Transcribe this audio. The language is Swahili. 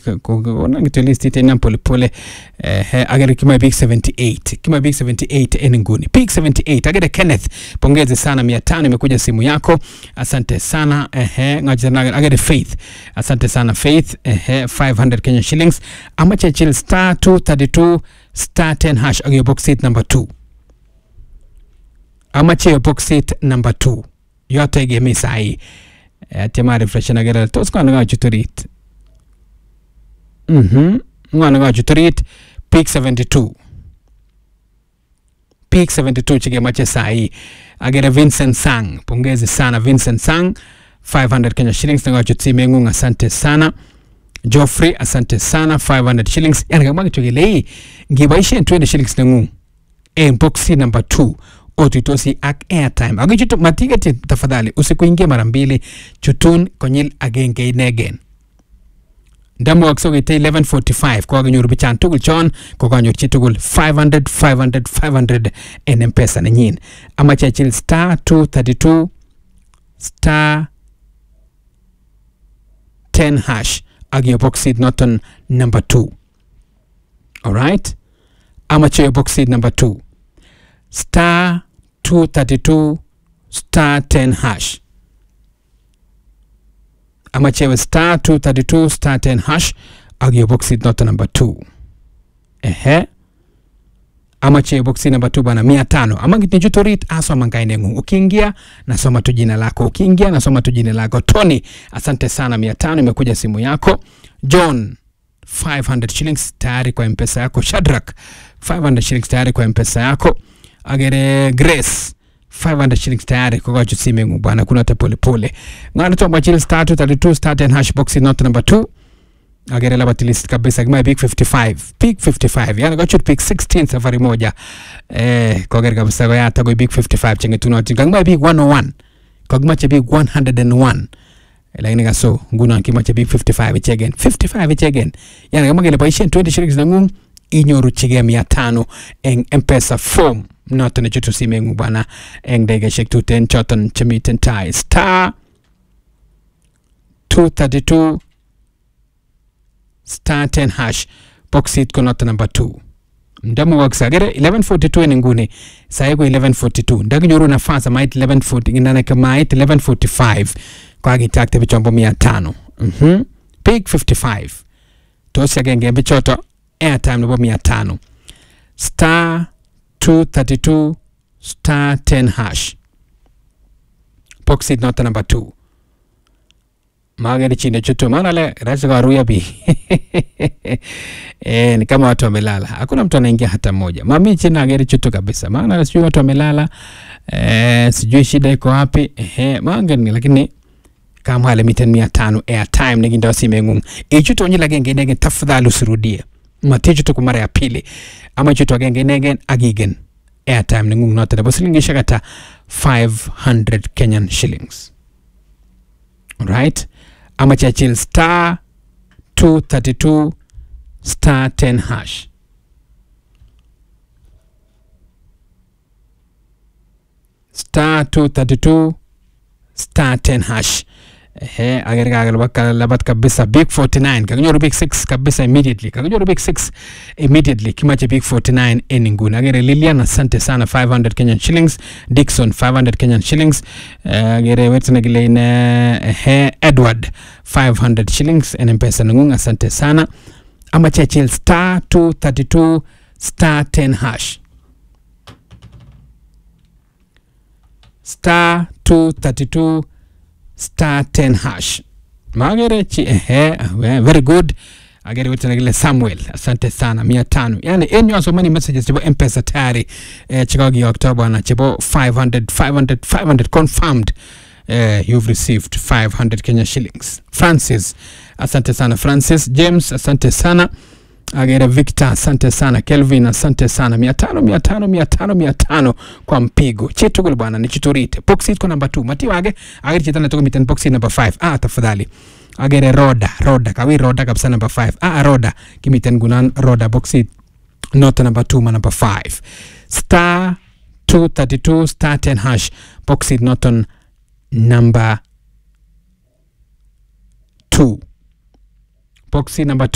kokonan kityo listit inam polepole ehe agere kimoe biik 78 kimoe biik 78 en nguni biik 78 agere Kenneth pongezi sana mia tano imekuja simu yako asante sana ehe ngoja tena agere Faith asante sana Faith ehe 500 Kenya shillings amache chill star 232 star 10 hash agere box seat number 2 amache box seat number 2 yote igemi sahi atyema refresh agere tos kono kachut orit Mhm. Ng'wana kachut orit peak 72. Peak 72 chikemoche sahi. Agere Vincent Sang. Pongezi sana Vincent Sang. 500 Kenya shillings nekachut simeng'ung asante sana. Geoffrey asante sana 500 shillings. Yani kamwa kitu kile hii ngiboisien 20 shillings neng'ung en boxi number 2 otuitosi ak airtime akichutu matiketi tafadhali usikuingie mara mbili chutun konyil agenge inegen ndamwokse koite 1145 kokakenyoru bichan tugul chon kokanyor chitugul 500 500 500 en mpesa nenyin amache achil star 232 star 10 hash ak iyo boxit noton number 2 alright amache iyo boxit number 2 star 232 star 10 hash amachewe star 232 star 10 hash ak iyo boxit noto number 2 ehe amache boxi number 2 bana mia tano ama kitnichut orit asoma kaineng'ung ukiingia nasoma tu jina lako ukiingia nasoma tu jina lako tony asante sana mia tano imekuja simu yako john 500 shillings tayari kwa mpesa yako shadrak 500 shillings tayari kwa mpesa yako agere grace 500 shillings tayari kokochu simeng'ung bwana kuna te polepole ng'ana tomwachil star 232 star 10 hash box not number 2 agere labat list kabisa kimae big 55 big 55 yani kochut big 16 safari moja eh koger kabisa koyata koi big 55 chengetunotin kakimae big 101 kakimache big 101 lakini kaso ngunon kimache big 55 ichegen 55 ichegen yani kama kele boisien 20 shillings neng'ung inyoruchigei mia tano eng mpesa form noton nechutu simeng'ung bwana eng dakikaishek tuten choton chemiten tai star 232 star 10 hash boxit ko noton number 2 ndamukokse agere 1142 en nguni sai ko 1142 ndakinyoru nafas amait 1140 ndanake mait 1145 kwakitakte bichombo mia tano mhm big 55 tos agenge en bichoto airtime nebo mia tano star 232 star 10 hash boxit noton number 2 magari chini chutu maana le rahisi kawaruya bi eh, ni kama watu wamelala hakuna mtu anaingia hata mmoja mami chini ageri chutu kabisa maana sijui watu wamelala eh, sijui shida iko wapi eh, mangeni lakini kama hale miten mia tano airtime nekinda simeng'ung ichutu onyi agenge inegen tafadhali usirudie matichutu kwa mara ya pili ama ichutu agenge inegen akigen airtime neng'ung noto nebo silingishek ata 500 kenyan shillings right amache achil star 232 star 10 hash star 232 star 10 hash ehe agere kakelabat kabisa big 49 kakinyoru big 6 kabisa immediately kakinyoru big 6 immediately kimache big 49 en nguni agere lilian asante sana 500 kenyan shillings dixon 500 kenyan shillings Eh, agere wetnegileine ehe edward 500 shillings en mpesa neng'ung asante sana amache achil star 232 star 10 hash star 232 star 10 hash magere chi ehe we- very good agere wetenegile samuel asante sana mia tano yani en yu asomani messages chebo mpesa tayari eh, chekakiyokto bwana chebo 500 500 500 confirmed eh, you've received 500 kenya shillings francis asante sana francis james asante sana agere victor asante sana kelvin asante sana mia tano mia tano mia tano mia tano kwa mpigo chitugul bwana ni chiturite boxit ko number 2 matiwage agere chitana tuko miten boxit number 5 ah tafadhali agere roda roda kawi roda kabisa number 5 ah roda kimiten gunan roda boxit not number 2 ma number 5 star 232 star 10 hash boxit noton number 2 boxit number 2